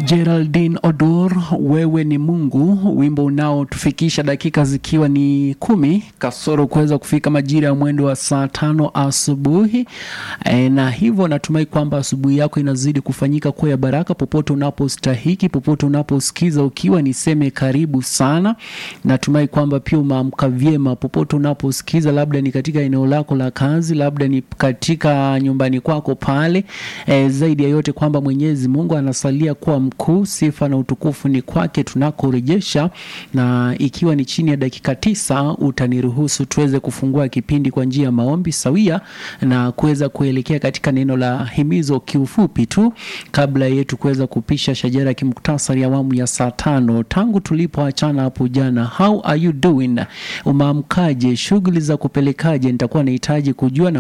Geraldine Odor, wewe ni Mungu, wimbo unaotufikisha dakika zikiwa ni kumi kasoro kuweza kufika majira ya mwendo wa saa tano asubuhi e, na hivyo natumai kwamba asubuhi yako inazidi kufanyika kuwa ya baraka popote unapostahiki, popote unaposikiza, ukiwa niseme karibu sana. Natumai kwamba pia umeamka vyema popote unaposikiza, labda ni katika eneo lako la kazi, labda ni katika nyumbani kwako pale e, zaidi ya yote kwamba Mwenyezi Mungu anasalia kuwa mkuu. Sifa na utukufu ni kwake tunakorejesha, na ikiwa ni chini ya dakika tisa utaniruhusu tuweze kufungua kipindi kwa njia ya maombi sawia na kuweza kuelekea katika neno la himizo kiufupi tu, kabla yetu kuweza kupisha shajara ya kimuktasari awamu ya saa tano tangu tulipoachana hapo jana. How are you doing? Umeamkaje? Shughuli za kupelekaje? Nitakuwa nahitaji kujua na